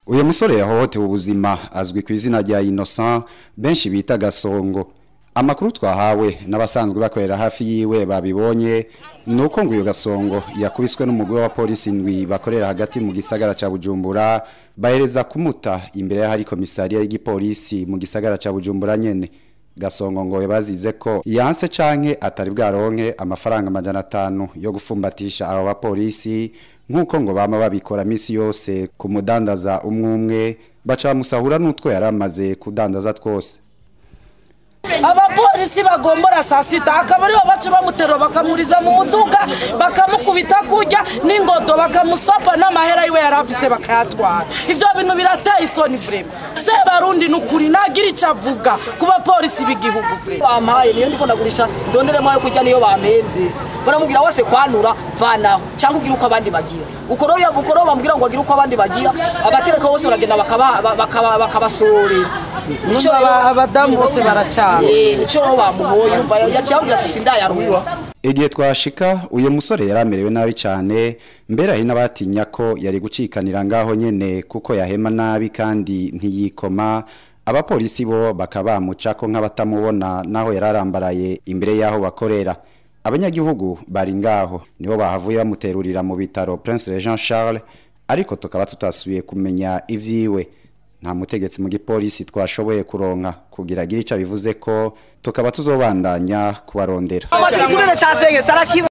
uyu musore yahohotewe ubuzima azwi ku izina rya Innocent benshi bita Gasongo amakuru twahawe n'abasanzwe bakorera hafi yiwe babibonye nuko ngo uyu Gasongo yakubiswe n'umugore wa polisi ndwi bakorera hagati mu gisagara ca Bujumbura bahereza kumuta imbere y'ahari komisariya y'igipolisi mu gisagara ca Bujumbura nyene Gasongo ngo bazize ko yanse canke atari bwaronke amafaranga amajana atanu yo gufumbatisha abo bapolisi nk'uko ngo bama babikora misi yose ku mudandaza umwe umwe baca bamusahura n'utwo yari amaze kudandaza twose abapolisi bagombora saa sita akaba aribo baca bamuterura bakamuriza mu muduga bakamukubita kurya n'ingodo bakamusopa n'amahera yiwe yari afise bakayatwara ivyo bintu birateye isoni vrema sebarundi ni ukuri nagira ico avuga ku bapolisi b'igihugu vrema bampaye niyo ndiko ndagurisha ndonderemo yo kurya niyo bampemvye baramubwira wese kwanura vanaho cyangwa ugira uko abandi bagira uko rero uko rero bamubwira ngo agire uko abandi bagira abatereka bose baragenda bakaba- bakaba- bakabasorera Nico rero- abadamu bose baracana Eh, nico rero bamuhoye urumva yaciye ababwira ati sindayaruha igihe twashika uyu musore yari amerewe nabi cyane mbere hari n'abatinya ko yari gucikanira ngaho nyene kuko yahema nabi kandi ntiyikoma abapolisi bo bakaba bamuca ko nk'abatamubona naho yari arambaraye imbere y'aho bakorera abanyagihugu bari ngaho nibo bahavuye bamuterurira mu bitaro Prince Regent Charles ariko tukaba tutasubiye kumenya ivyiwe nta mutegetsi mu gipolisi twashoboye kuronka kugira agire icyo bivuze ko tukaba tuzobandanya kubarondera amasirikurire cyasenge sarakiba